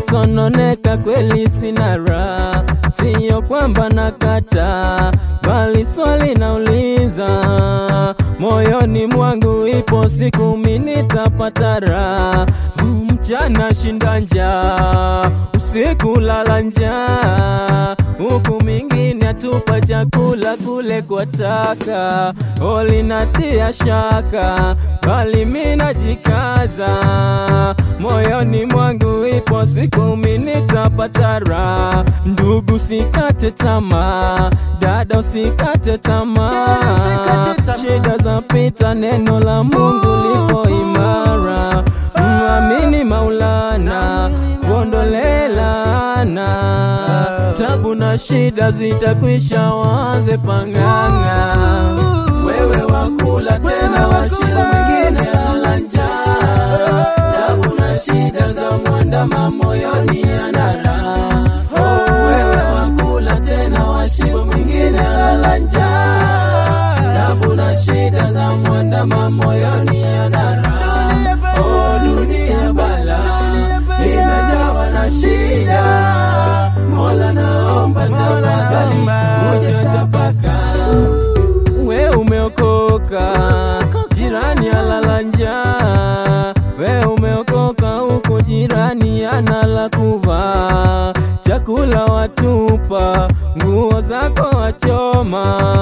nikisononeka kweli sina raha, siyo kwamba nakata, bali swali nauliza moyoni mwangu, ipo siku mimi nitapata raha. Mchana shinda njaa, usiku lala njaa, huku mingine atupa chakula kule kwa taka, olinatia shaka, bali mimi najikaza moyoni mwangu, ipo siku mimi nitapata raha. Ndugu, sikate tamaa, dada usikate tamaa, shida zapita, neno la Mungu liko imara. Mwamini Maulana, kuondole laana, tabu na shida zitakwisha, waanze pang'ang'a. Wewe wakula tena, washiba mwingine ala njaa, tabu na shida za mwandama moyoni anara. Oh, wewe wakula tena, washiba mwingine ala njaa, tabu na shida za mwandama moyoni anara. Oh, dunia bala imejawa na shida, Mola naomba tafadhali ujatapaka. We umeokoka, jirani alala njaa. We umeokoka, huku jirani anala kuvaa. Chakula watupa, nguo zako wachoma,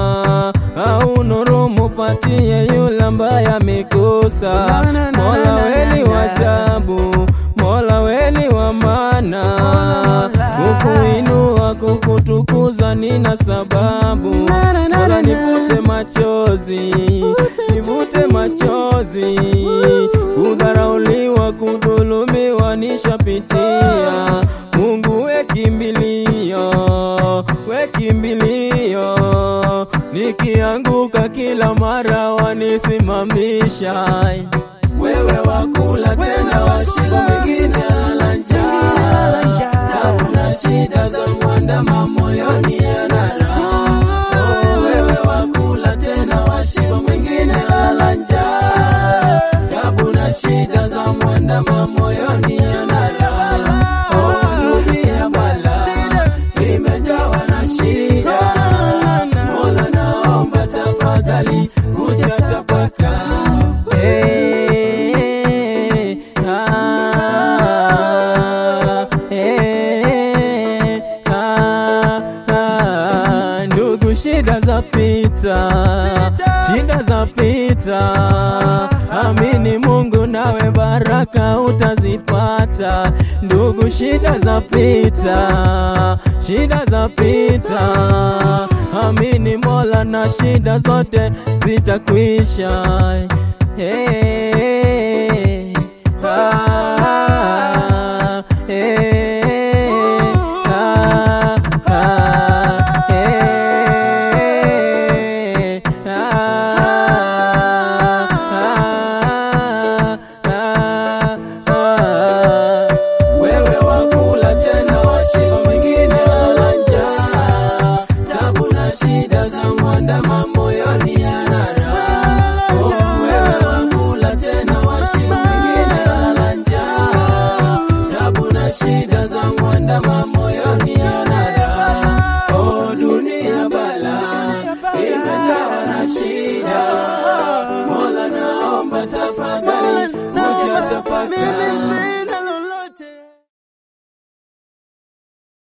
au nurumu patie yule ambaye amekosa. Mola weni wajabu, Mola weni wa maana, kukuinua kukutukuza nina sababu. Mola nivute machozi, nivute machozi, kudharauliwa, kudhulumiwa nishapitia. Mungu we kimbilio, we kimbilio, nikianguka kila mara wanisimamisha. Wewe wakula tena, washiba mwingine ala njaa, tabu na shida za mwandama moyoni anara. Oh, wewe wakula tena, washiba mwingine ala njaa, tabu na shida za mwandama moyoni anara. Oh, dunia bala imejawa na shida, Mola naomba tafadhali hujatapaka. Eh, ah, eh, ah, ah. Ndugu, shida za pita, shida za pita. Amini Mungu, nawe baraka utazipata. Ndugu, shida za pita, shida za pita. Amini Mola na shida zote zitakwisha. Hey,